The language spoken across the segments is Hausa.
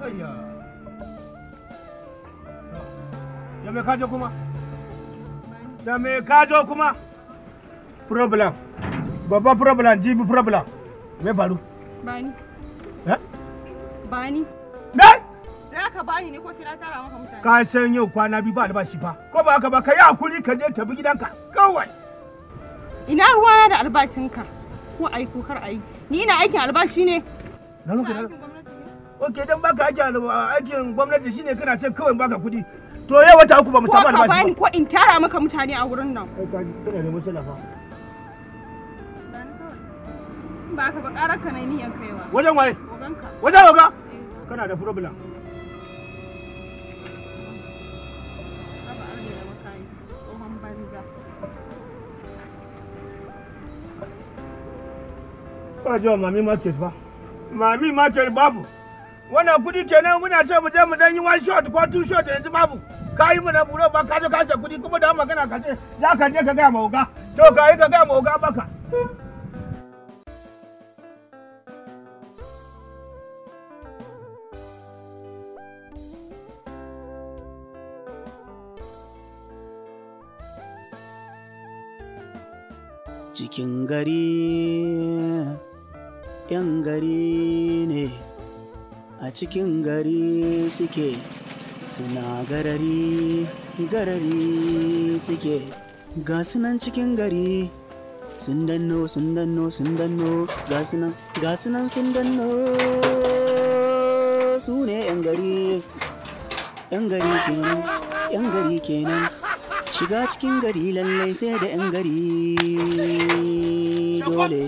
ayya da me kajo kuma da me kajo kuma problem babban problem jibi problem me faru Bani. eh Bani. me Za ka bani ne ko sai na tara maka mutane? ka san yau kwana biyu ba albashi fa ko ba haka ba ka yi hakuri ka je tafi gidanka kawai Ina ruwana da albashinka. Ko ai ko kar ai. Ni ina aikin albashi ne. na Ina muku da aikin gwamnati ne. ok dan baka aikin al- aikin gwamnati shine kana ce kawai baka kuɗi to yau wata uku ba mu Ko samu ka albashi bani ba ko in tara maka mutane a wurin nan. kai ka ji kana da matsala fa Ba ka ba ƙarar ka na niyan kaiwa. wajen waye Oganka. wajen oga kana da problem Raba arda da makayi. Tsohon banza. ba jiwa mami market ba mami market babu wannan kudi kenan muna ce mu je mu dan yi one shot ko two shot yanzu babu ka yi mu na buro ba ka je ka ce kudi kuma da magana ka ce za ka je ka gaya ma oga to ka yi ka gaya ma oga baka cikin gari yan gari ne a cikin gari suke suna garari garari suke ga sunan cikin gari sun danno sun danno sun danno ga sunan ga sunan sun danno su ne yan gari yan gari kenan yan gari kenan shiga cikin gari lallai sai da yan gari dole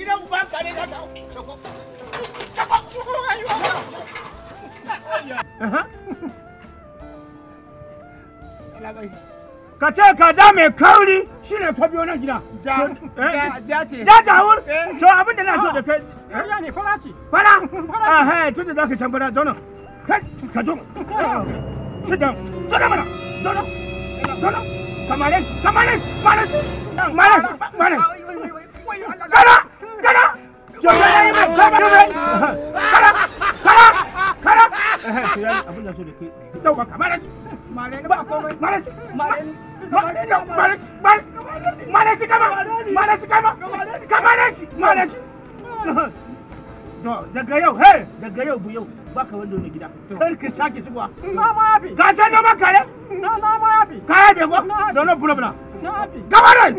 ka ce kaza mai kauri shine ka biyo nan gida ja ce. ja jawur to abin da na so da kai Ƙarya ne fara ce. fara ah hey tunda zaka can fara zauna kai ka zo sit down zauna mana zauna zauna kamare kamare mare mare mare kana kana yo ya yi mai kamare kana kana kana eh abin da so da kai dauka kamare mare ba komai mare mare mare mare mare mare shi kama mare shi kama kamare shi mare shi To daga yau, he, daga yau bu yau baka wanda wani gida. Kar ka sake shigowa. Na ma yafi. Ka san noman kare? Na na ma yafi. Ka yabe ko? Don no problem. Na yafi. Gaba dai.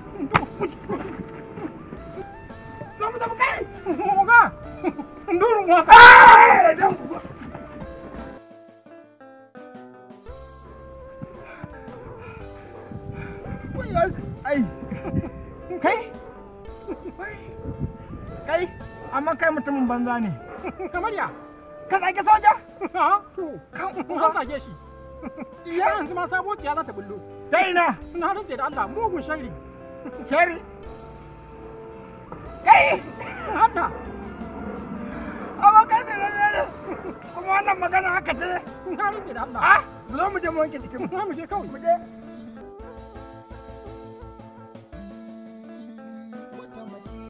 Zo mu tafi kai. Oga. Ndurun wa. Eh, dan ku- Ai. Kai. Kai. Amma kai mutumin banza ne. Kamar ya. Ka tsage soja? Ha? To. Kan an tsage shi. Iya yanzu ma sabo ya za ta bullo. Ta ina? Na rantse da Allah mugun sharri. Shari. Kai. Haka. Amma kai ne ne Kuma wannan magana haka ce. Na rantse da Allah. Ah, zo mu je mu wanke jikin mu. Za mu je kawai.